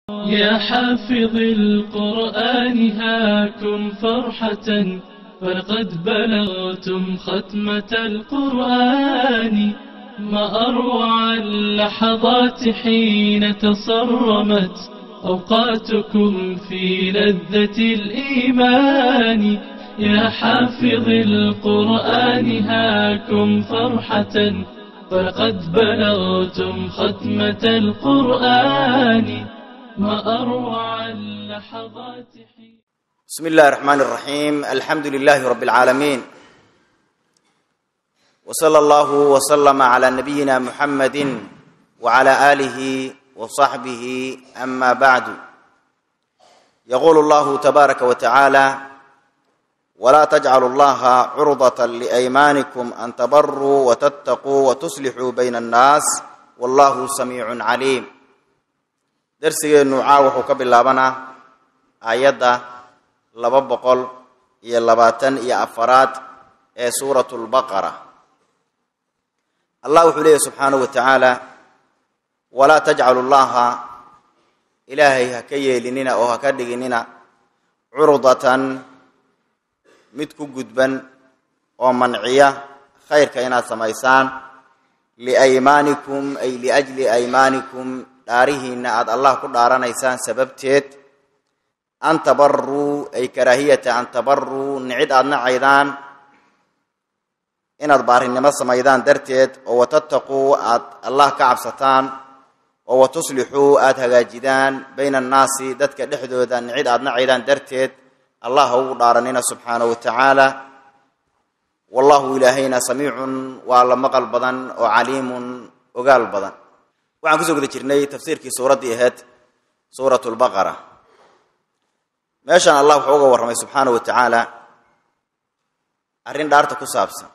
يا حافظ القرآن هاكم فرحة فلقد بلغتم ختمة القرآن ما أروع اللحظات حين تصرمت أوقاتكم في لذة الإيمان يا حافظ القرآن هاكم فرحة فلقد بلغتم ختمة القرآن ما أروع اللحظات حين بسم الله الرحمن الرحيم الحمد لله رب العالمين وصلى الله وسلم على نبينا محمد وعلى آله وصحبه أما بعد يقول الله تبارك وتعالى ولا تجعلوا الله عرضة لأيمانكم أن تبروا وتتقوا وتصلحوا بين الناس والله سميع عليم درسigeennu caa wuxuu ka bilaabanaa aayadda laba boqol iyo labaatan iyo afaraad ee suuratu lbaqara allah wuxuu leeyahy subxaanahu wa tacaala walaa tajcalu llaha ilaahay ha ka yeelinina oo ha ka dhiginina curdatan mid ku gudban oo manciya khayrka inaad samaysaan liaymaanikum ay liajli aymaanikum dhaarihiinna aada allah ku dhaaranaysaan sababteed an tabaruu ay karaahiyata an tabaruu nicid aada nacaydaan inaad baarinimo samaydaan darteed oo watattaquu aad allah ka cabsataan oo watuslixuu aada hagaajidaan bayna annaasi dadka dhexdooda nicid aada nacaydaan darteed allah ha ugu dhaaranina subxaanahu wa tacaala wallahu ilaahayna samiicun waa la maqal badan oo caliimun ogaal badan waxaan kusoo guda jirnay tafsiirkii suuraddii ahayd suurat lbaqara meeshan allah wuxuu uga warramay subxaanahu wa tacaala arrin dhaarta ku saabsan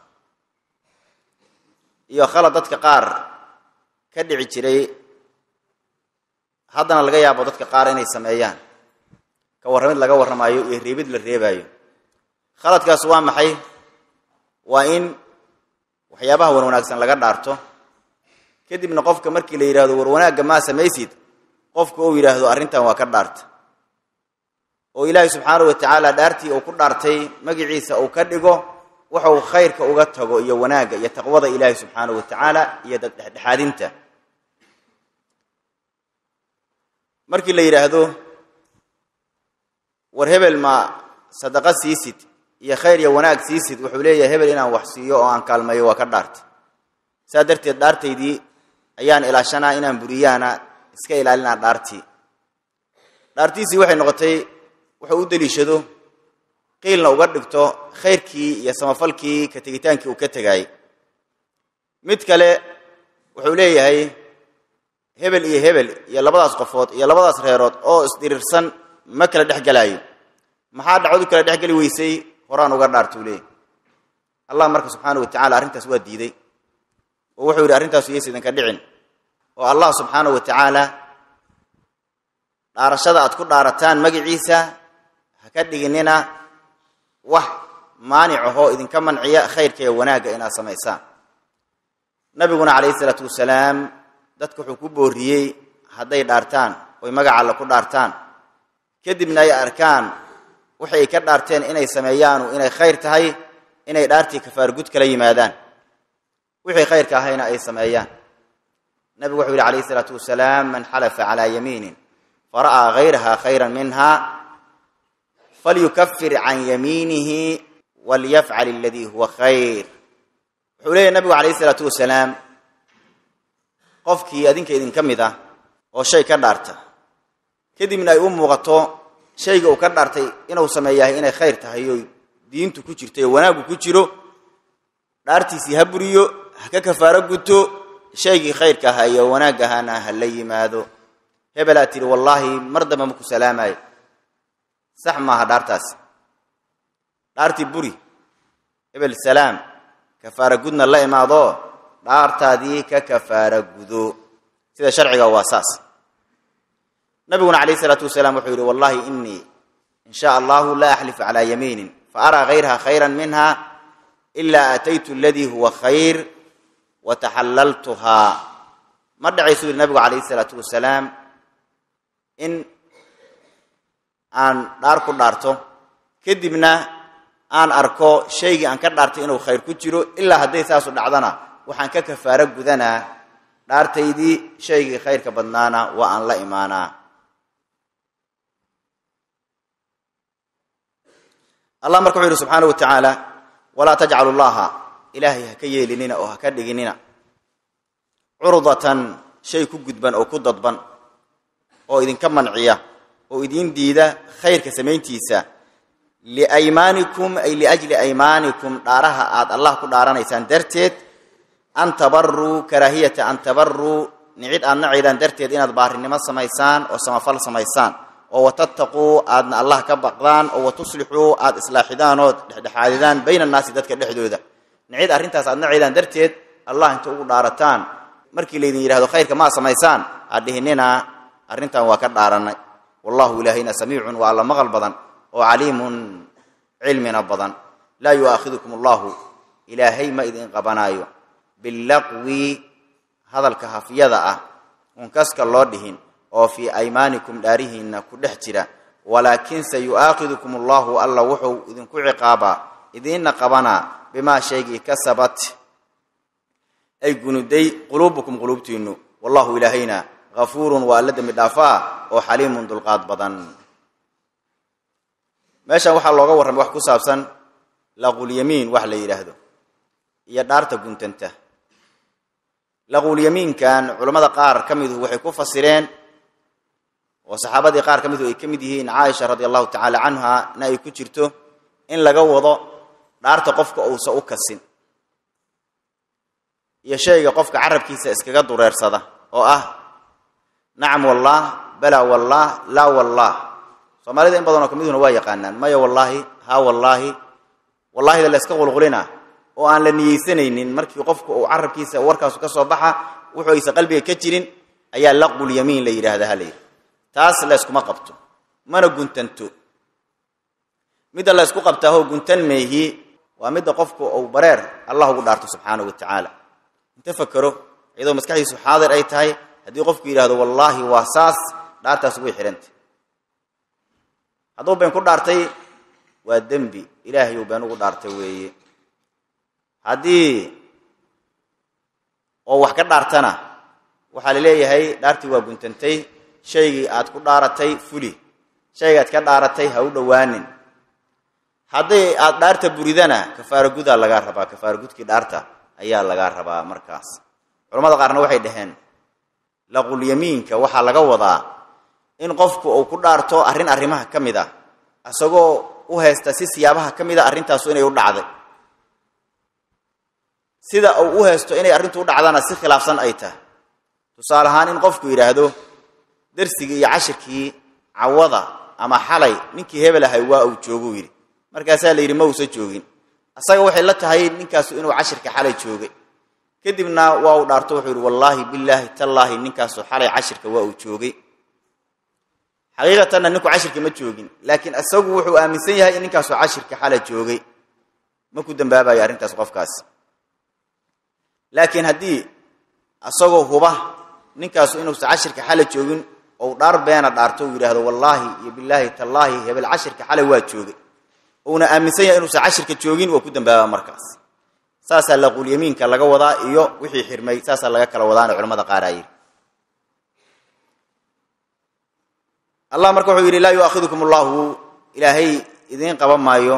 iyo khalad dadka qaar ka dhici jiray haddana laga yaabo dadka qaar inay sameeyaan ka warramid laga warramaayo iyo reebid la reebaayo khaladkaas waa maxay waa in waxyaabaha wan wanaagsan laga dhaarto kadibna qofka markii la yidhahdo war wanaagga maa samaysid qofka uu yidhaahdo arrintan waa ka dhaarta oo ilaahay subxaanahu wa tacaala dhaartii uu ku dhaartay magiciisa uu ka dhigo waxuu khayrka uga tago iyo wanaagga iyo taqwada ilaahay subxaanahu wa tacaala iyo dhexdhexaadinta markii la yidhaahdo war hebel ma sadaqa siisid iyo khayr iyo wanaag siisid wuxuu leeyahay hebel inaan wax siiyo oo aan kaalmeeyo waa ka dhaarta saa darteed dhaartaydii ayaan ilaashanaa inaan buriyaana iska ilaalinaa dhaartii dhaartiisii waxay noqotay wuxuu u deliishado qiilna uga dhigto khayrkii iyo samafalkii ka tegitaankii uu ka tegaayey mid kale wuxuu leeyahay hebel iyo hebel iyo labadaas qofood iyo labadaas reerood oo isdhirirsan ma kala dhex gelaayo maxaa dhacwadu kala dhex geli weysay horaan uga dhaartuu leeyahy allah marka subxaana wa tacala arrintaas waa diiday oo wuxuu yidhi arrintaasu yeys idinka dhicin oo allah subxaanahu wa tacaala dhaarashada aad ku dhaarataan magiciisa ha ka dhiginina wax maanic ahoo idinka manciya khayrka iyo wanaagga inaad samaysaan nabiguna calayhi isalaatu wasalaam dadka wuxuu ku booriyey hadday dhaartaan oy magaca alle ku dhaartaan kadibna ay arkaan waxay ka dhaarteen inay sameeyaanu inay khayr tahay inay dhaartii kafaargud kala yimaadaan wixii khayrka ahayna ay sameeyaan nabigu wuxuu yihi calayhi isalaatu wasalaam man xalafa calaa yamiinin fara'aa hayraha khayran minha falyukafir can yamiinihi walyafcal aladii huwa khayr wuxuu leeyahy nabigu calayhi isalaatu wasalaam qofkii adinka idinka mid ah oo shay ka dhaarta kadibna ay u muuqato shayga uu ka dhaartay inuu sameeyahay inay khayr tahay oo diintu ku jirto ee wanaaggu ku jiro dhaartiisii ha buriyo ha ka kafaaro guto shaygii khayrka ahaa iyo wanaag ahaana ha la yimaado hebelaa tidhi wallaahi mar damba maku salaamayo sax maaha dhaartaasi dhaartii buri hebel salaam kafaara gudna la imaado dhaartaadii ka kafaara gudo sida sharciga waa saas nabiguna calayhi isalaatu wasalaam wuxuu yidhi wallahi inii in sha allahu la axlifu calaa yamiinin fa araa hayraha khayra minha ilaa aataytu aladii huwa khayr wataxallaltuhaa ma dhacaysu yidhi nabigu calayhi isalaatu wasalaam in aan dhaar ku dhaarto kadibna aan arko shaygii aan ka dhaartay inuu khayr ku jiro ilaa hadday saasu dhacdana waxaan ka kafaaro gudanaa dhaartaydii shaygii khayrka badnaana waa aan la imaanaa allah marka wuxuu yidhi subxaana wa tacaala walaa tajcalu llaha ilaahay ha ka yeelinina oo ha ka dhiginina curdatan shay ku gudban oo ku dadban oo idinka manciya oo idiin diida khayrka samayntiisa liaymaanikum ay liajli aymaanikum dhaaraha aad allah ku dhaaranaysaan darteed an tabaruu karaahiyata an tabaruu nicid aad nacaydaan darteed inaad baarinimo samaysaan oo samafal samaysaan oo watattaquu aadna allah ka baqdaan oo watuslixuu aad islaaxidaan ood dhexdhexaadidaan bayna annaasi dadka dhexdooda nicid arrintaas aad nacaydaan darteed allah inta ugu dhaarataan markii laydin yidhahdo khayrka maa samaysaan aad dhihinina arrintan waa ka dhaaranay wallahu ilaahayna samiicun waa alla maqal badan oo caliimun cilmina badan laa yu'aakhidukum allahu ilaahay ma idin qabanaayo billaqwi hadalka hafyada ah un kaska loo dhihin oo fii aymaanikum dhaarihiinna ku dhex jira walaakinse yu'aakhidukum allahu alla wuxuu idinku ciqaabaa idiinna qabanaa bimaa shaygii kasabat ay gunuday quluubukum quluubtiinnu wallahu ilaahayna hafuurun waa alla dembi dhaafaa oo xaliimun dulqaad badan meeshan waxaa looga warramay wax ku saabsan laqulyamiin wax la yidhaahdo iyo dhaarta guntanta laqulyamiinkan culammada qaar ka midu waxay ku fasireen oo saxaabadii qaar ka midu ay ka mid yihiin caaisha radi allahu tacaala canha na ay ku jirto in laga wado dhaarta qofka uusa u kasin iyo shayga qofka carabkiisa iskaga dureersada oo ah nacam wallah bala wallah laa wallah soomaalida in badanoo kamiduna waa yaqaanaan maya wallaahi haa wallaahi wallaahida la iska qulqulina oo aan la niyeysanaynin markii qofku uu carabkiisa warkaasu ka soo baxa wuxuu aysa qalbiga ka jirin ayaa laqulyamiin la yidhahda halayidhi taas la yskuma qabto mana guntanto midda la ysku qabtaahoo guntan meehi waa midda qofku uu bareer allah ugu dhaarto subxaanahu wa tacaala inta fakero iyadoo maskaxdiisu xaadir ay tahay haddii qofku yidhahdo wallaahi waa saas dhaartaas way xihantay hadduu been ku dhaartay waa dembi ilaahay uu been ugu dhaartay weeye haddii oo wax ka dhaartana waxaa la leeyahay dhaartii waa guntantay shaygii aad ku dhaaratay fuli shaygaad ka dhaaratay ha u dhowaanin haddii aad dhaarta buridana kafaaro gudaa lagaa rabaa kafaaro gudkii dhaarta ayaa lagaa rabaa markaas culamada qaarna waxay dhaheen laqulyamiinka waxaa laga wadaa in qofku uu ku dhaarto arrin arrimaha ka mid ah isagoo u haysta si siyaabaha ka mid a arrintaasu inay u dhacday sida uu u haysto inay arrintu u dhacdana si khilaafsan ay tahay tusaale ahaan in qofku yidhaahdo darsigii iyo cashirkii cawada ama xalay ninkii hebel ahay waa uu jooguu yidhi markaasaa la yidhi ma uusa joogin asaga waxay la tahay ninkaasu inuu cashirka xalay joogay kadibna waa uu dhaarto wuxuu yidhi wallaahi bilaahi tallaahi ninkaasu xalay cashirka waa uu joogay xaqiiqatanna ninku cashirka ma joogin laakiin isagu wuxuu aaminsan yahay in ninkaasu cashirka xala joogay ma ku dambaabayo arrintaas qofkaas laakiin haddii isagoo huba ninkaasu inuusa cashirka xala joogin ou dhaar beena dhaarto uu yidhaahdo wallaahi iyo bilaahi tallaahi hebel cashirka xalay waa joogay uuna aaminsan yahay inuusa cashirka joogin waa ku dambaabaa markaas saasaa laquulyamiinka laga wadaa iyo wixii xirmay saasaa laga kala wadaana culamada qaar aa yidhi allah marka wuxuu yidhi laa yu'aakhidukum allahu ilaahay idiin qaban maayo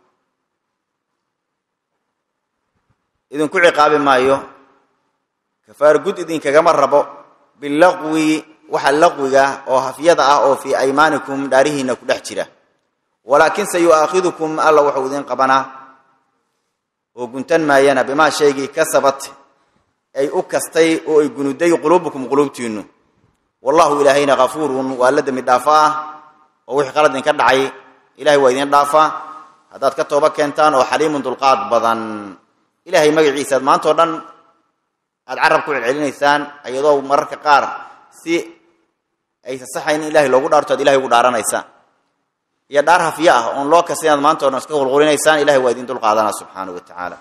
idinku ciqaabi maayo kafaar gud idinkagama rabo bilaqwi waxa laqwiga oo hafyada ah oo fii aymaanikum dhaarihiina ku dhex jira walaakin se yu'aakhidukum alla wuxuu idiin qabanaa oo guntan maayana bimaa shaygii kasabat ay u kastay oo ay gunuday quluubukum quluubtiinnu wallahu ilaahayna kafuurun waa la dembi dhaafa ah oo wixii qalad idinka dhacay ilahay waa idiin dhaafaa haddaad ka tooba keentaan oo xaliimun dulqaad badan ilaahay magaciisaad maantao dhan aad carab ku celcelinaysaan iyadoo mararka qaar si aysa saxayn in ilahay loogu dhaarto ad ilahay ugu dhaaranaysaan iyo dhaar hafiye ah oon loo kasta inaad maanta o dhan iska qulqulinaysaan ilahay waa idin dulqaadanaa subxaanahu wa tacaala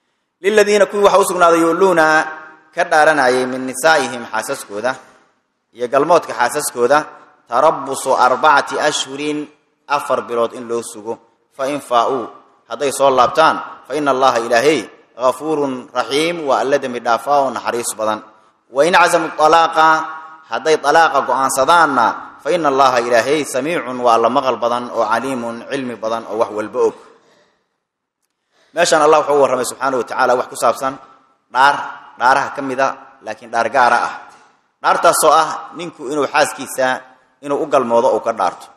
liladiina kuwii waxaa u sugnaaday yuuluuna ka dhaaranayay min nisaa'ihim xaasaskooda iyo galmoodka xaasaskooda tarabusu arbacati ashhurin afar bilood in loo sugo fain faa-uu hadday soo laabtaan fa ina allaha ilaahey gafuurun raxiim waa alla dembi dhaafaa oo naxariis badan wain casamuu alaaqa hadday alaaqa go-aansadaanna fa ina allaha ilaahey samiicun waa alla maqal badan oo caliimun cilmi badan oo wax walba og meeshaan allah wuxuu u warramay subxaana wa tacaala wax ku saabsan dhaar dhaaraha ka mida laakiin dhaar gaara ah dhaartaasoo ah ninku inuu xaaskiisa inuu u galmoodo uu ka dhaarto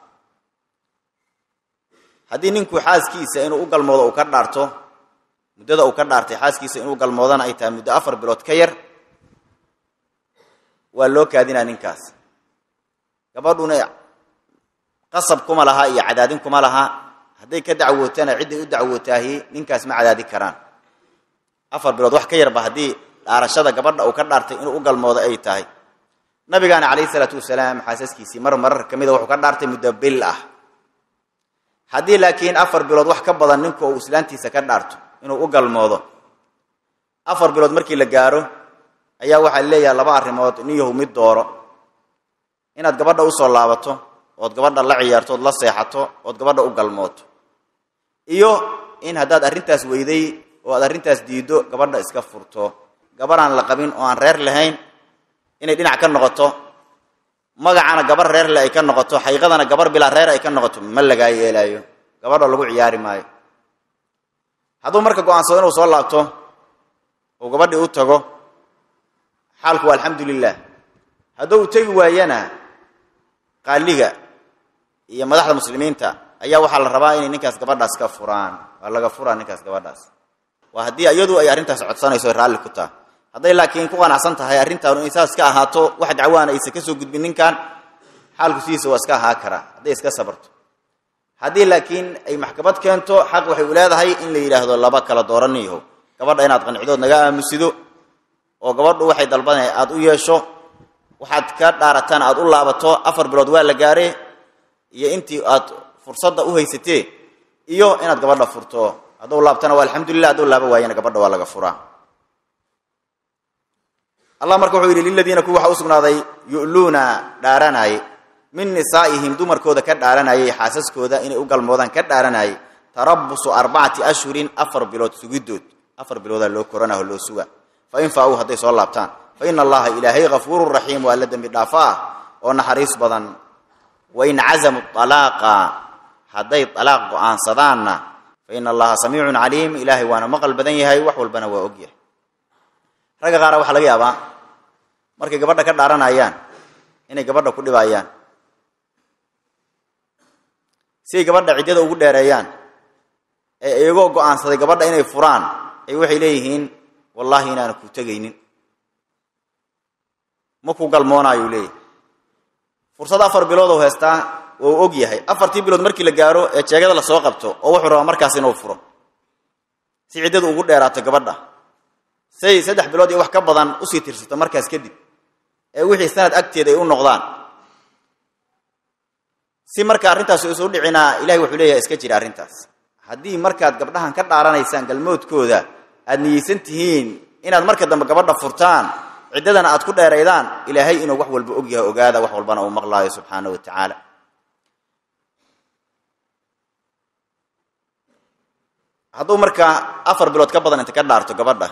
haddii ninku xaaskiisa inuu u galmoodo uu ka dhaarto muddada uu ka dhaartay xaaskiisa inuu galmoodana ay tahay muddo afar bilood ka yar waa loo kaadinaa ninkaas gabadhuna qasab kuma laha iyo cadaadin kuma laha hadday ka dacwootana cidday u dacwootaahi ninkaas ma cadaadi karaan afar bilood wax ka yarba haddii dhaarashada gabadha uu ka dhaartay inuu u galmoodo ay tahay nabigaana calayhi salaatu wasalaam xaasaskiisii mar marar ka mida wuxuu ka dhaartay muddo bil ah haddii laakiin afar bilood wax ka badan ninku uu islaantiisa ka dhaarto inuu u galmoodo afar bilood markii la gaaro ayaa waxaa leeyahay laba arrimood niyahu mid dooro inaad gabadha usoo laabato ood gabadha la ciyaarto ood la seexato ood gabadha u galmooto iyo in haddaad arrintaas weyday oo aad arrintaas diiddo gabadha iska furto gabadhaan la qabin oo aan reer lahayn inay dhinac ka noqoto magacana gabar reer le ay ka noqoto xaqiiqadana gabar bilaa reer ay ka noqoto ma lagaa yeelaayo gabadha lagu ciyaari maayo hadduu marka go-aansado inuu soo laabto uu gabadhii u tago xaalku waa alxamdu lilah hadduu u tegi waayana qaaliga iyo madaxda muslimiinta ayaa waxaa la rabaa inay ninkaas gabadhaas ka furaan waa laga furaa ninkaas gabadhaas waa haddii iyadu ay arrintaas codsanayso raalli ku taha hadday laakiin ku qanacsan tahay arrintaanu in saas ka ahaato wax dacwaana aysan ka soo gudbin ninkan xaalku sidiisa waa iska ahaa karaa hadday iska sabarto haddii laakiin ay maxkamad keento xaq waxay u leedahay in la yidhaahdo laba kala dooraniyaho gabadha inaad qancidood naga aamusido oo gabadhu waxay dalbana aad u yeesho waxaad ka dhaarataan aad u laabato afar bilood waa la gaare iyo intii aad fursadda u haysatee iyo inaad gabadha furto hadduu laabtana waa alxamdulilah hadduu laaba waayana gabadha waa laga furaa allah marka wuxuu yidhi liladiina kuwi waxaa u sugnaaday yu'luuna dhaaranaaye min nisaa'ihim dumarkooda ka dhaaranayay xaasaskooda inay u galmoodaan ka dhaaranayay tarabusu arbacati ashhurin afar bilood sugidood afar biloodaa loo koranaho loo suga fa in faa-uu hadday soo laabtaan fa ina allaha ilaahay hafuurun raxiim waa alla dembi dhaafo ah oo naxariis badan wain cazamu alaaqa hadday alaaq go-aansadaanna fa ina allaha samiicun caliim ilaahay waana maqal badan yahay wax walbana waa ogyahay ragga qaara waxaa laga yaabaa markay gabadha ka dhaaranayaan inay gabadha ku dhibaayaan siay gabadha ciddada ugu dheereeyaan ee iyagoo go-aansaday gabadha inay furaan ay waxay leeyihiin wallaahi inaana ku tegaynin ma ku galmoonaayu leeyahy fursad afar bilood oo heestaa waa u og yahay afartii bilood markii la gaaro ee jeegada lasoo qabto oo wuxuu rabaa markaas inuu furo si ciddadu ugu dheeraato gabadha say saddex bilood iyo wax ka badan usii tirsato markaas kadib ee wixii sanad agteeda ay u noqdaan si marka arrintaas isu dhicinaa ilahay wuxuu leeyahay iska jira arrintaas haddii markaad gabdhahan ka dhaaranaysaan galmoodkooda aad niyeysan tihiin inaad marka dambe gabadha furtaan ciddadana aad ku dheeraydaan ilaahay inuu wax walba og yahay ogaada wax walbana uu maqlaayo subxaana wa tacaala hadduu markaa afar bilood ka badan inta ka dhaarto gabadha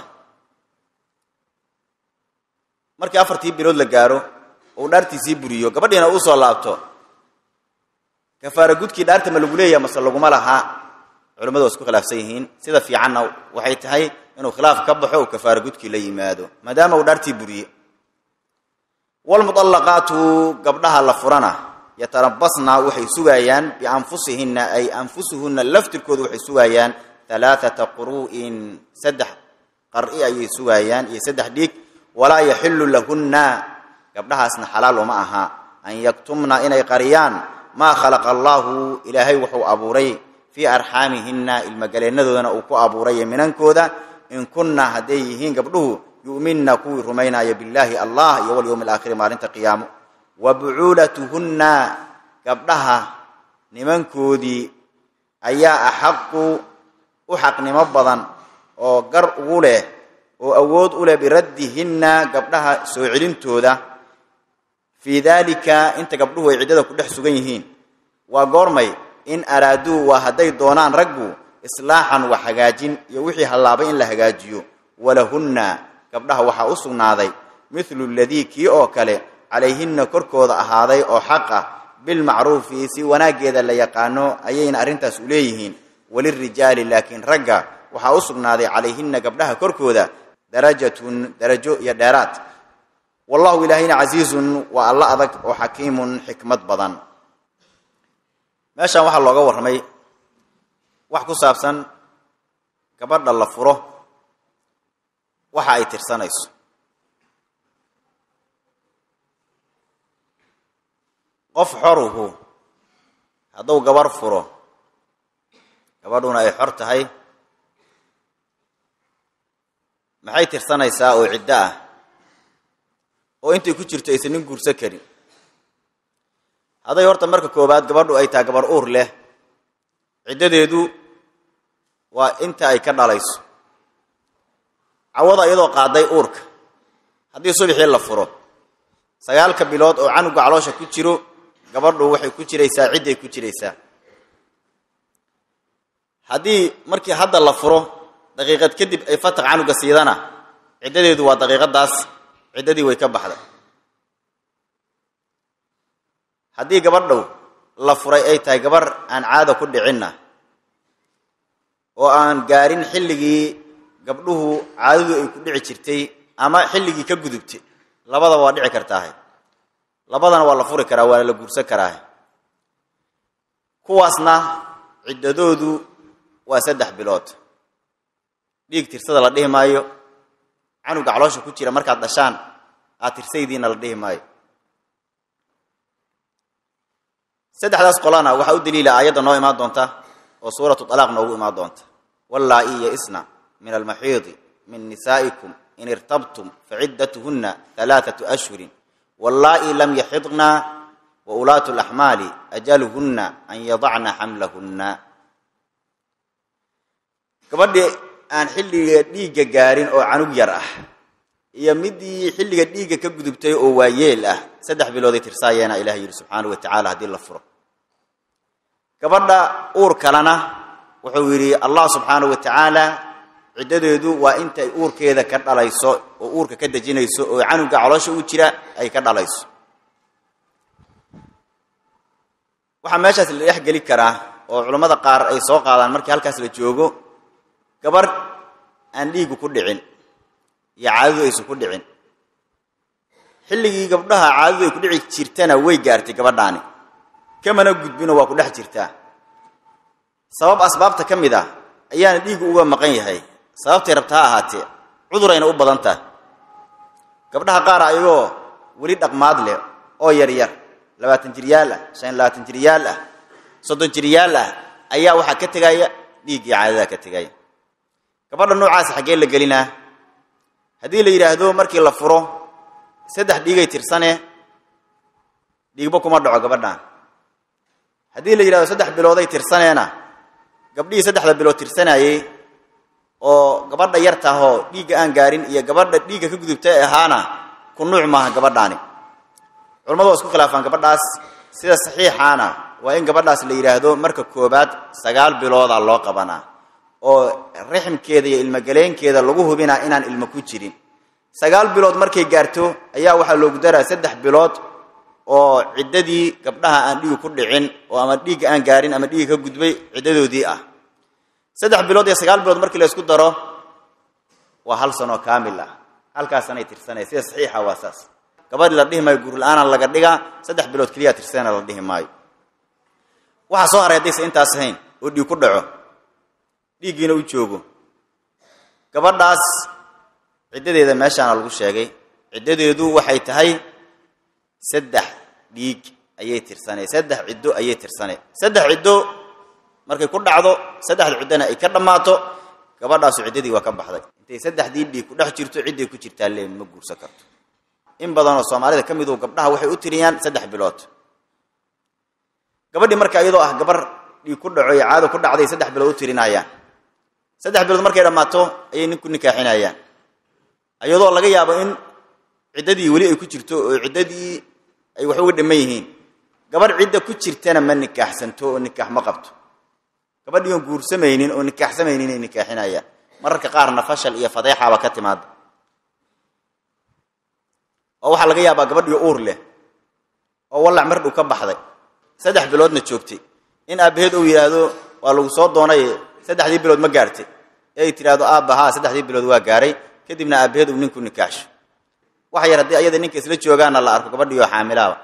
markii afartii bilood la gaaro uu dhaartiisii buriyo gabadhiina uu soo laabto kafaara gudkii dhaarta ma lagu leeyaha mase laguma laha culamadu waa isku khilaafsan yihiin sida fiicanna waxay tahay inuu khilaaf ka baxo uu kafaara gudkii la yimaado maadaama uu dhaartii buriye walmuallaqaatu gabdhaha la furana yatarabasna waxay sugaayaan bianfusihinna ay anfusuhunna laftirkooda waxay sugaayaan alaaata quru'in saddex qar'i ayay sugaayaan iyo saddex dhiig walaa yaxilu lahunna gabdhahaasna xalaal uma aha an yaktumna inay qariyaan maa khalaqa allaahu ilaahay wuxuu abuuray fii arxaamihinna ilmagaleennadoodan uu ku abuuray minankooda in kunna hadday yihiin gabdhuhu yu'minna kuwii rumaynaya billaahi allah iyo walyowmi alaakhiri maalinta qiyaamo wa bucuulatuhunna gabdhaha nimankoodii ayaa axaqu u xaqnimo badan oo gar ugu leh oo awood u leh biraddihinna gabdhaha soo celintooda fii daalika inta gabdhuhu ay ciddada ku dhex sugan yihiin waa goormay in araaduu waa hadday doonaan raggu islaaxan wax hagaajin iyo wixii hallaabay in la hagaajiyo walahunna gabdhaha waxaa u sugnaaday mithlu ladii kii oo kale calayhinna korkooda ahaaday oo xaq ah bilmacruufi si wanaaggeeda la yaqaano ayayna arrintaas u leeyihiin walirijaali laakiin ragga waxaa u sugnaaday calayhinna gabdhaha korkooda darajatun darajo iyo dheeraad wallahu ilaahayna casiizun waa alla adag oo xakiimun xikmad badan meeshan waxaa looga warramay wax ku saabsan gabadha la furo waxa ay tirsanayso qof xoruhu hadduu gabar furo gabadhuna ay xor tahay maxay tirsanaysaa oo ciddo ah oo intay ku jirto aysan nin guursan karin hadday horta marka koowaad gabadhu ay tahay gabar uur leh ciddadeedu waa inta ay ka dhalayso cawada iyadoo qaaday uurka haddii subaxii la furo sagaalka bilood oo canuga caloosha ku jiro gabadhu waxay ku jiraysaa cidday ku jiraysaa haddii markii hadda la furo daqiiqad kadib ay fataq canuga siidana ciddadeedu waa daqiiqadaas ciddadii way ka baxday haddii gabadhow la furay ay tahay gabar aan caada ku dhicinna oo aan gaarin xilligii gabdhuhu caadadu ay ku dhici jirtay ama xilligii ka gudubtay labadaba waa dhici kartaahe labadana waa la furi karaa waana la guursan karaahe kuwaasna ciddadoodu waa saddex bilood dhiig tirsada la dhihi maayo canuga caloosha ku jira markaad dhashaan aad tirsaydiina la dhihi maayo saddexdaas qolana waxaa u daliila aayadda noo imaan doonta oo suuratu alaaq noogu imaan doonta wallaa-i yaisna min almaxiidi min nisaa'ikum in irtabtum faciddatuhunna alaaatu ashhurin wallaa-i lam yaxidna wa ulaatu laxmaali ajaluhunna an yadacna xamlahunna gabadhii aan xilliga dhiigga gaarin oo canug yar ah iyo midii xilliga dhiigga ka gudubtay oo waayeel ah saddex bilooday tirsaayeena ilaah yidhi subxaanahu wa tacala haddii la furo gabadha uur kalena wuxuu yidhi allah subxaanahu wa tacaala ciddadeedu waa intay uurkeeda ka dhalayso oo uurka ka dejinayso oo canuga caloosha u jira ay ka dhalayso waxaa meeshaas la dhex geli karaa oo culammada qaar ay soo qaadaan markii halkaas la joogo gabar aan dhiigu ku dhicin iyo caadadu aysan ku dhicin xilligii gabdhaha caadadu ay ku dhici jirtana way gaartay gabadhaani kamana gudbino waa ku dhex jirtaa sabab asbaabta ka mid ah ayaana dhiigu uga maqan yahay sababtay rabta ha ahaatee cudurayna u badan tahay gabdhaha qaar ayagoo weli dhaqmaad leh oo yaryar labaatan jiryaal ah shan labaatan jiryaal ah soddon jiryaal ah ayaa waxaa ka tegaya dhiiggii caadadaha ka tegaya gabadha noocaas xaggee la gelinaa haddii la yidhaahdo markii la furo saddex dhiigay tirsane dhiigba kuma dhaco gabadhaan haddii la yidhahdo saddex bilooday tirsaneena gabdhihii saddexda bilood tirsanayey oo gabadha yar tahoo dhiigga aan gaarin iyo gabadha dhiigga ka gudubtay ahaana ku nuuc maaha gabadhaani culamadu waa isku khilaafaan gabadhaas sida saxiixaana waa in gabadhaas la yidhaahdo marka koobaad sagaal bilooda loo qabanaa oo rixmkeeda iyo ilmogaleenkeeda lagu hubinaa inaan ilmo ku jirin sagaal bilood markay gaarto ayaa waxaa loogu daraa saddex bilood oo ciddadii gabdhaha aan dhiigi ku dhicin oo ama dhiigga aan gaarin ama dhiigga ka gudbay ciddadoodii ah saddex bilood iyo sagaal bilood markii la isku daro waa hal sanoo kaamil ah halkaasanay tirsanaya sida saxiixa waa saas gabadhi la dhihi maayo guur la-aana laga dhigaa saddex bilood keliyaa tirsana la dhihi maayo waxaa soo haray haddaysa intaas ahayn oo dhiig ku dhaco dhiiggiina u joogo gabadhaas ciddadeeda meeshaana lagu sheegay ciddadeedu waxay tahay saddex dhiig ayay tirsanay saddex ciddo ayay tirsanay saddex ciddo markay ku dhacdo saddexda ciddona ay ka dhammaato gabadhaasu ciddadii waa ka baxday intay saddexdii dhiig ku dhex jirto cidday ku jirtaa leen ma guursan karto in badanoo soomaalida ka midu gabdhaha waxay u tiriyaan saddex bilood gabadhii marka iyadoo ah gabar dhiig ku dhaco iyo caado ku dhacday saddex bilood u tirinayaan saddex bilood markay dhammaato ayay ninku nikaaxinayaan iyadoo laga yaabo in ciddadii weli ay ku jirto oo ciddadii ay wax uga dhiman yihiin gabadh cidda ku jirtana ma nikaaxsanto oo nikaax ma qabto gabadhii oon guursamaynin oo nikaaxsamaynin inay nikaaxinayaan mararka qaarna fashal iyo fadeexaba ka timaada oo waxaa laga yaabaa gabadhii uur leh oo wallac mar dhow ka baxday saddex biloodna joogtay in aabbaheed uu yidhaahdo waa lagu soo doonay saddexdii bilood ma gaartay ee ay tidhaahdo aabba haa saddexdii bilood waa gaaray kadibna aabbaheed uu ninku nikaaxsho waxa yar haddii ayada ninka isla joogaana la arko gabadhii oo xaamilaaba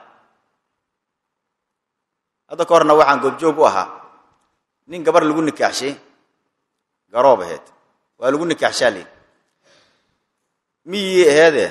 hadda ka horna waxaan goobjoog u ahaa nin gabar lagu nikaaxshay garoob aheed waa lagu nikaaxshaa lii miyii aheede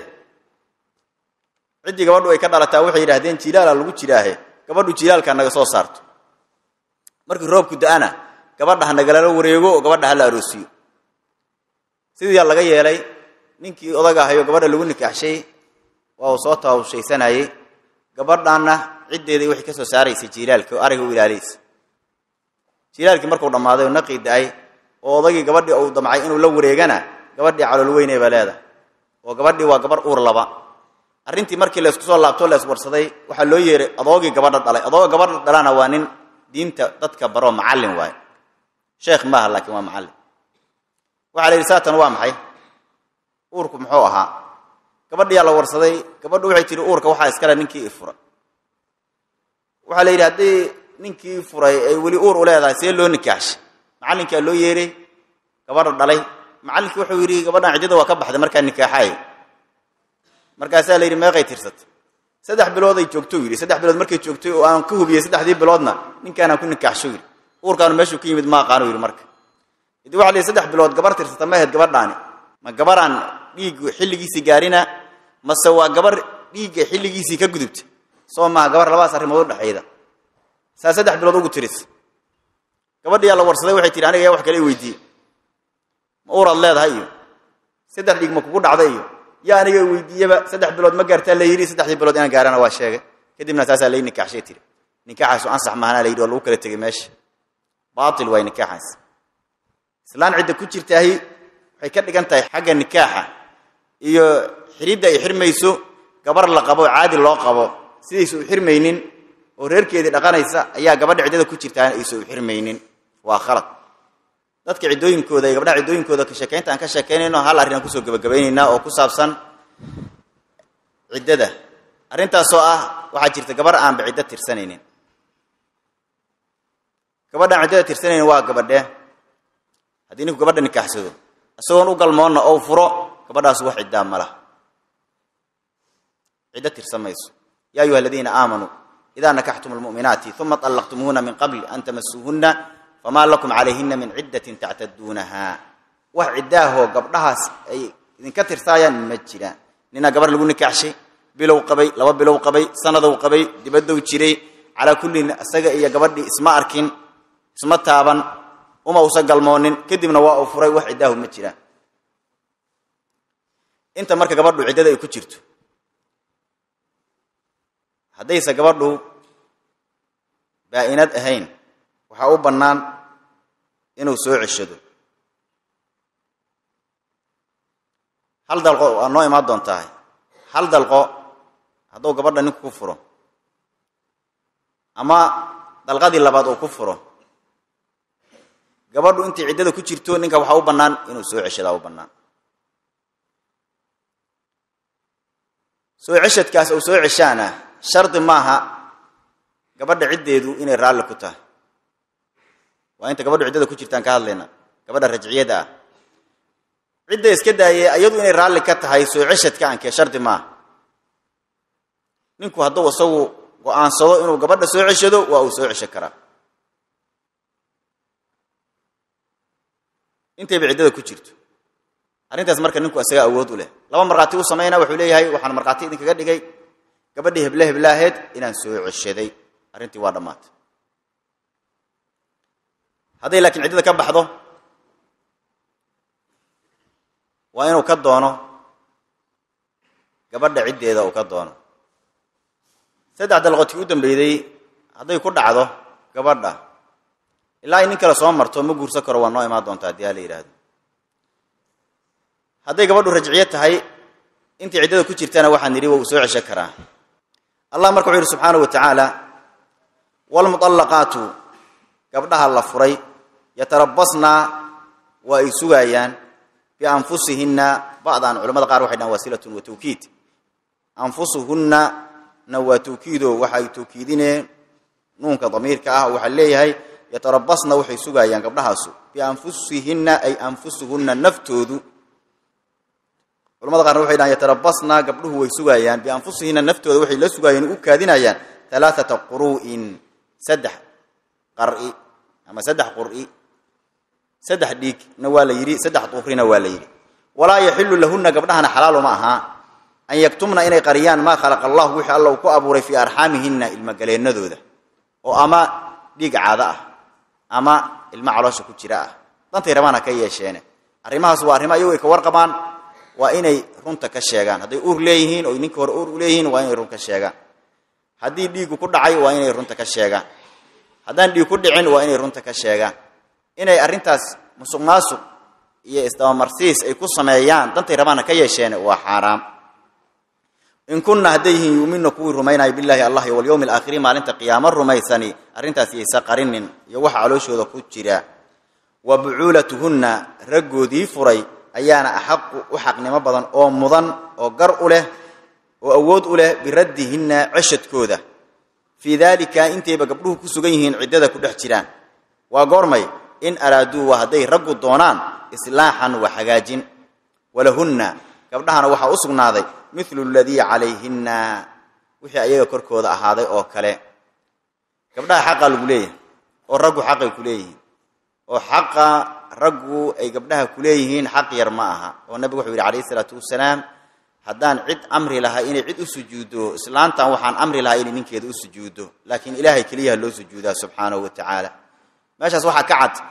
ciddii gabadhu ay ka dhalataa waxay yidhahdeen jilaala lagu jiraahe gabadhu jilaalka naga soo saarto markii roobku da-ana gabadha ha nagalala wareego oo gabadha ha la aroosiyo sidiiyaa laga yeelay ninkii odaga ahayo gabadha lagu nikaaxshay waa uu soo taawushaysanayey gabadhanna ciddeedii waxay ka soo saaraysay jilaalka oo ariga u ilaalaysa jilaalkii markuu dhammaaday oo naqii da-ay oo odagii gabadhii uu damcay inuu la wareegana gabadhii calool weynay baa leedahay oo gabadhii waa gabar uur laba arrintii markii laysku soo laabtoo la iswarsaday waxaa loo yeeray adoogii gabadha dhalay adooga gabadha dhalana waa nin diinta dadka baroo macallin waaye sheekh maaha laakiin waa macallin waxaa la yidhi saatan waa maxay uurku muxuu ahaa gabadhiyaa la warsaday gabadhu waxay tihi uurka waxaa iskale ninkii i furay waxaa la yidhi haddii ninkii furay ay weli uur u leedahay see loo nikaaxshay macallinkaa loo yeeray gabadha dhalay macallinkii wuxuu yidhi gabadhan ciddada waa ka baxday markaa nikaaxaaya markaasaa la yidhi meeqay tirsatay saddex bilooday joogtou yidhi saddex bilood markay joogtay oo aan ka hubiyey saddexdii biloodna ninkaanaan ku nikaaxsho yidhi uurkaanu meeshuu ka yimid ma aqaano yidhi marka idi waxa la yidhi saddex bilood gabar tirsata ma ahayd gabadhaani ma gabaraan dhiiggu xilligiisii gaarina mase waa gabar dhiigga xilligiisii ka gudubta soo maaha gabar labadaas arrimood udhexayda saa saddex bilood ugu tiris gabadhiyaa la warsaday waxay tihi aniga yaa wax kale i weydiiyey ma uuraad leedahay iyo saddex dhiig ma kugu dhacday iyo yaa aniga weydiiyeba saddex bilood ma gaartaa la yidhi saddexdii bilood inaan gaarana waa sheegay kadibna saasaa lay nikaaxshay tiri nikaaxaasu ansax maahana la yidhi waa lagu kala tegay meesha baatil waay nikaaxaas islaan cidda ku jirtaahi waxay ka dhigan tahay xagga nikaaxa iyo xiridda ay xirmayso gabar la qabo caadi loo qabo sidaysa u xirmaynin oo reerkeedii dhaqanaysa ayaa gabadha ciddada ku jirtaana aysa u xirmaynin waa khalad dadka ciddooyinkooda iyo gabdhaha ciddooyinkooda ka sheekaynta aan ka sheekaynayno hal arrin aan kusoo gebagabaynaynaa oo ku saabsan ciddada arrintaasoo ah waxaa jirta gabar aanba ciddo tirsanaynin gabadhaan ciddada tirsanaynin waa gabadhee haddii ninku gabadha nikaaxsado isagoon u galmoonna ou furo gabadhaas wax ciddaa ma laha ciddo tirsan mayso yaa ayuha aladiina aamanuu idaa nakaxtum almu'minaati uma طallaqtumuuhuna min qabli an tamasuuhunna famaa lakum calayhina min ciddatin tactaduunaha wax ciddaahoo gabdhahaas ay idinka tirsaayaan ma jiraan ninaa gabar lagu nikaaxshay bilow qabay laba bilow qabay sanadow qabay dibadow jiray calaa kullin isaga iyo gabadhii isma arkin isma taaban uma usa galmoonin kadibna waa uu furay wax ciddaahu ma jiraan inta marka gabadhu ciddada ay ku jirto haddayse gabadhu baa-inad ahayn waxaa u bannaan inuu soo ceshado hal dalqo waa noo imaan doontahay hal dalqo hadduu gabadha ninku ku furo ama dalqadii labaad uu ku furo gabadhu intay ciddada ku jirto ninka waxaa u bannaan inuu soo ceshadaa u bannaan soo ceshadkaas uu soo ceshaana shardi maaha gabadha ciddeedu inay raalli ku tahay waa inta gabadhu ciddada ku jirtaan ka hadlayna gabadha rajciyada ah cidda iska daayee iyadu inay raalli ka tahay soo ceshadka ankee shardi maaha ninku hadduu isagu go-aansado inuu gabadha soo ceshado waa uu soo ceshan karaa intayba ciddada ku jirto arrintaas marka ninku isaga awood u leh laba markhaati u samayna wuxuu leeyahay waxaan markhaati idinkaga dhigay gabadhii heble heblaaheed inaan soo ceshaday arrintii waa dhammaatay hadday laakiin ciddada ka baxdo waa inuu ka doono gabadha ciddeeda uu ka doono saddex dalqotii u dambeydey hadday ku dhacdo gabadha ilaa ay nin kale soo marto ma guursan karo waa noo imaan doonta haddii aa la yidhaahdo hadday gabadhu rajciyo tahay intii ciddada ku jirtana waxaan nidhi waa uu soo ceshan karaa allah marka wuxuu yidhi subxaanahu wa tacaala waalmuطallaqaatu gabdhaha la furay yatarabasna waa ay sugaayaan bianfusihinna ba'dan culamada qaar waxay dhahan wasilatun wa tawkiid anfusuhunna na waa tawkiido waxay tawkiidineen nuunka damiirka ah waxaa leeyahay yatarabasna waxay sugaayaan gabdhahaasu bianfusihinna ay anfusuhunna naftoodu culamada qaarna waxay dhahan yatarabasna gabdhuhu way sugaayaan bianfusihinna naftooda waxay la sugaayeen u kaadinayaan alaaata quru'in saddex qar'i ama saddex qur'i saddex dhiigna waa la yidhi saddex duhrina waa la yidhi walaa yaxilu lahunna gabdhahana xalaal uma ahaa an yaktumna inay qariyaan maa khalaqa allahu wixii alla uu ku abuuray fii arxaamihinna ilmogaleennadooda oo ama dhiig caado ah ama ilmo caloosha ku jira ah dantay rabaan ha ka yeesheene arrimahaas waa arrimo ayagu ay ka warqabaan waa inay runta ka sheegaan hadday uur leeyihiin oo ninka hore uur u leeyihiin waa inay run ka sheegaan haddii dhiigu ku dhacay waa inay runta ka sheegaan haddaan dhiig ku dhicin waa inay runta ka sheegaan inay arrintaas musuq maasuq iyo isdabamarsiis ay ku sameeyaan dantay rabaana ka yeesheen waa xaaraam in kunna hadday yihiin yuumina kuwii rumaynaya bilaahi allah iyo walyowmi alaakhiri maalinta qiyaamo rumaysani arrintaas yaysa qarinin iyo waxa calooshooda ku jira wa bucuulatuhunna raggoodii furay ayaana axaqu u xaqnimo badan oo mudan oo gar u leh oo awood u leh biraddihinna ceshadkooda fii daalika intayba gabdhuhu ku sugan yihiin ciddada ku dhex jiraan waa goormay in araaduu waa hadday raggu doonaan islaaxan wa hagaajin walahunna gabdhahana waxaa u sugnaaday milu ladii calayhinna wixii ayaga korkooda ahaaday oo kale gabdhaha xaqaa lagu leeyahay oo raggu xaqay ku leeyihiin oo xaqa raggu ay gabdhaha ku leeyihiin xaq yar ma aha oo nabigu wuxuu yidhi calayhi isalaatu wasalaam haddaan cid amri lahaa inay cid u sujuuddo islaantan waxaan amri lahaa inay ninkeeda u sujuuddo laakiin ilaahay keliyaha loo sujuudaa subxaanahu wa tacaala meeshaas waxaa ka cad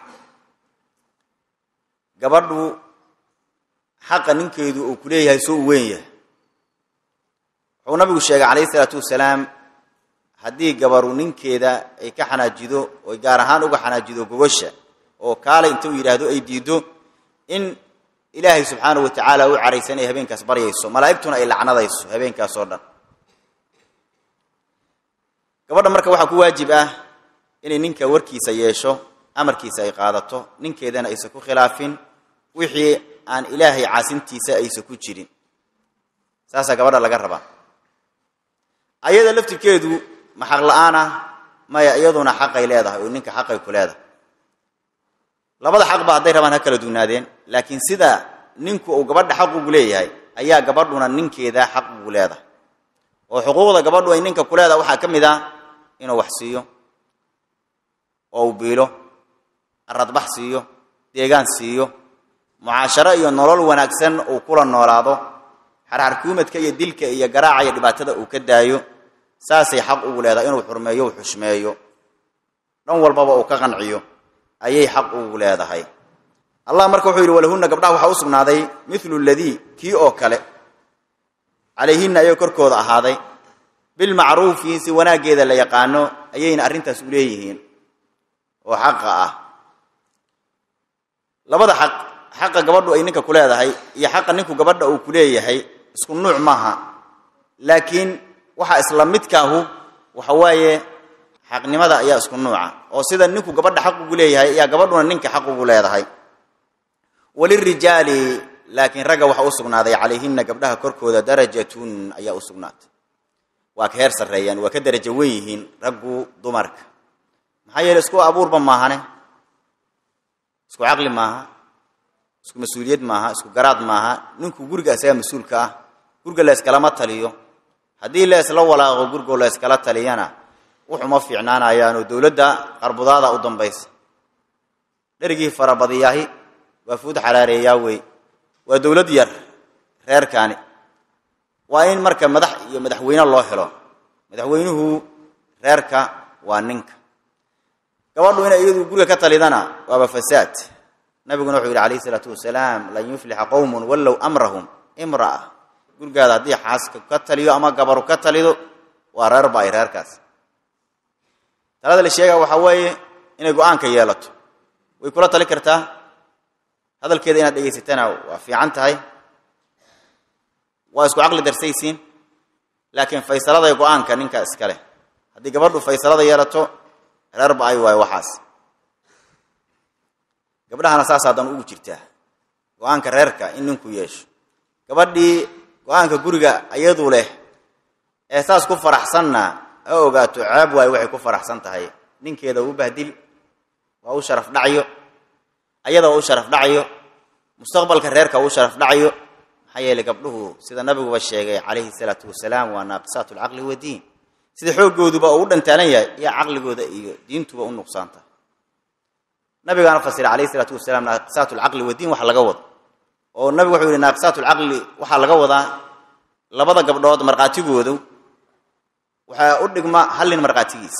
gabadhu xaqa ninkeedu uu ku leeyahay soo u weyn yahay wuxuu nabigu sheegay calayhi isalaatu wasalaam haddii gabaru ninkeeda ay ka xanaajido oy gaar ahaan uga xanaajido gogosha oo kaalay inta uu yidhaahdo ay diiddo in ilaahay subxaanahu wa tacaala u caraysan ay habeenkaas baryayso malaa'igtuna ay lacnadayso habeenkaas oo dhan gabadha marka waxaa ku waajib ah inay ninka warkiisa yeesho amarkiisa ay qaadato ninkeedana aysan ku khilaafin wixii aan ilaahay caasintiisa aysan ku jirin saasaa gabadha laga rabaa ayada laftirkeedu ma xaq la-aan ah maya iyaduna xaqay leedahay oo ninka xaqay ku leedahay labada xaqba hadday rabaan ha kala duwnaadeen laakiin sida ninku uu gabadha xaq ugu leeyahay ayaa gabadhuna ninkeeda xaq ugu leedahay oo xuquuqda gabadhu ay ninka ku leedahay waxaa ka mid ah inuu wax siiyo oo uu biilo aradbax siiyo deegaan siiyo mucaasharo iyo nolol wanaagsan uu kula noolaado xarxarkuumadka iyo dilka iyo garaaca iyo dhibaatada uu ka daayo saasay xaq ugu leedahay inuu xurmeeyo u xushmeeyo dhan walbaba uu ka qanciyo ayay xaq ugu leedahay allah marka wuxuu yidhi walahunna gabdhaha waxaa u sugnaaday milu ladii kii oo kale calayhinna ayay korkooda ahaaday bilmacruufi si wanaaggeeda la yaqaano ayayna arrintaas u leeyihiin oo xaqa ah labada xaq xaqa gabadhu ay ninka ku leedahay iyo xaqa ninku gabadha uu ku leeyahay isku nuuc maaha laakiin waxa isla midkaahu waxa waaye xaqnimada ayaa isku nuuca oo sida ninku gabadha xaq ugu leeyahay ayaa gabadhuna ninka xaq ugu leedahay walirijaali laakiin ragga waxa u sugnaaday calayhina gabdhaha korkooda darajatun ayaa u sugnaatay waa ka heer sarreeyaan waa ka darajo wen yihiin raggu dumarka maxaa yeele isku abuurba maahane isku caqli maaha isku mas-uuliyad maaha isku garaad maaha ninku guriga isagaa mas-uulka ah guriga la yskalama taliyo haddii la ysla walaaqo gurigoo la yskala taliyana wuxuma fiicnaanayaanoo dowladda qarbudaada u dambaysa dherigii farabadiyaahi waa fuud xaraareeyaa wey waa dowlad yar reerkaani waa in marka madax iyo madaxweyne loo helo madaxweynuhu reerka waa ninka gabadhu inay iyadu guriga ka talidana waaba fasaad nabiguna wuxuu yidhi alayh isalaatu wasalaam lan yuflixa qowmun wallow amrahum imra'a gurigaada haddii xaaska ka taliyo ama gabaru ka talido waa reerba ay reerkaas talada la sheega waxaa weeye inay go-aanka yeelato way kula tali kartaa hadalkeeda inaad dhegaysatana waa fiican tahay waa isku caqli darsaysiin laakiin faysalada iyo go-aanka ninka iska leh haddii gabadhu faysalada yeelato reerba ay waayo waxaas gabdhahana saas hadan ugu jirtaa go-aanka reerka in ninku yeesho gabadhii go-aanka guriga iyadu leh ee saas ku faraxsanna ha ogaato ceeb waayo waxay ku faraxsan tahay ninkeeda u bahdil waa u sharaf dhacayo ayada waa u sharaf dhacayo mustaqbalka reerka waa u sharaf dhacayo maxaa yeelay gabdhuhu sida nabiguba sheegay calayhi salaatu wasalaam waa naaqisaat lcaqli wadiin sida xooggooduba uu dhantaalan yahay iyo caqligooda iyo diintuba u nuqsaanta nabigaana fasiray alayhi salaatu wasalaam naaqisaat lcaqli wadiin waxa laga wado oo nabigu wuxuu yihi naaqisaat lcaqli waxaa laga wadaa labada gabdhood markhaatigoodu waxaa u dhigma hal nin markhaatigiis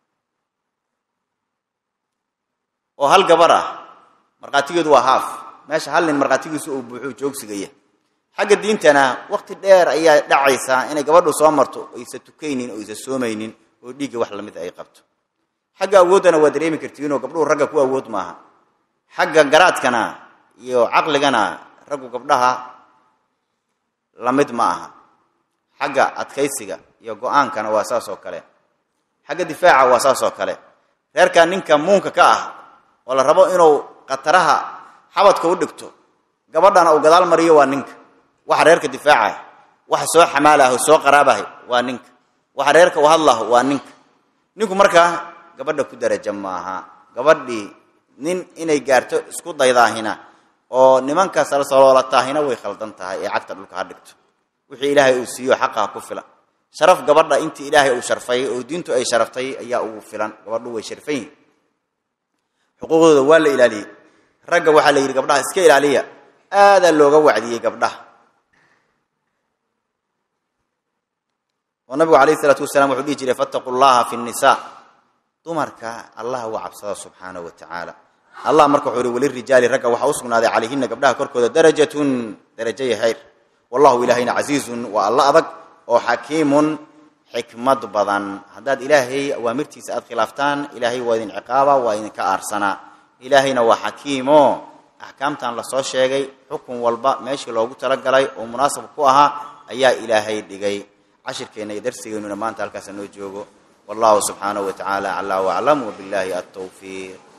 oo hal gabar ah markhaatigeedu waa haaf meesha hal nin markhaatigiisu uu buuxuu joogsigaya xagga diintana waqti dheer ayaa dhacaysaa inay gabadhu soo marto oysa tukaynin oo isa soomaynin oo dhiigga wax lamid ay qabto xagga awooddana waa dareemi kartiinoo gabdhuhu ragga ku awood maaha xagga garaadkana iyo caqligana raggu gabdhaha lamid ma aha xagga adkaysiga iyo go-aankana waa saas oo kale xagga difaaca waa saas oo kale reerka ninka muunka ka ah oo la rabo inuu khataraha xabadka u dhigto gabadhana uu gadaal mariyo waa ninka waxa reerka difaacah waxa soo xamaalaho soo qaraabahay waa ninka waxa reerka u hadlaho waa ninka ninku markaa gabadha ku daraja maaha gabadhii nin inay gaarto isku daydaahina oo nimanka salsaloolataahina way khaldan tahay ee cagta dhulka ha dhigto wixii ilaahay uu siiyo xaqaha ku filan sharaf gabadha intii ilaahay uu sharfay oo diintu ay sharaftay ayaa ugu filan gabadhu way sharfan yihin xuquuqdooda waa la ilaaliyey ragga waxaa la yidhi gabdhaha iska ilaaliya aadaa looga wacdiyey gabdhaha oo nabigu alayh isalaatu wasalaam wuxuu dhihi jiray fattaquu llaha fi nnisaa dumarka allah uga cabsada subxaanahu wa tacaala allah marka wuxuu yihi walirijaali ragga waxaa u sugnaaday calayhina gabdhaha korkooda darajatun darajaya hayr wallahu ilaahayna casiizun waa alla adag oo xakiimun xikmad badan haddaad ilaahay awaamirtiisa aad khilaaftaan ilaahay waa idin ciqaaba waa idinka aarsanaa ilaahayna waa xakiimo axkaamtan lasoo sheegay xukun walba meeshii loogu talagalay oo munaasab ku ahaa ayaa ilaahay dhigay cashirkeenna iyo darsigeennuna maanta halkaasa noo joogo wallahu subxaanahu wa tacaala aclaa waclam wabillahi altawfiiq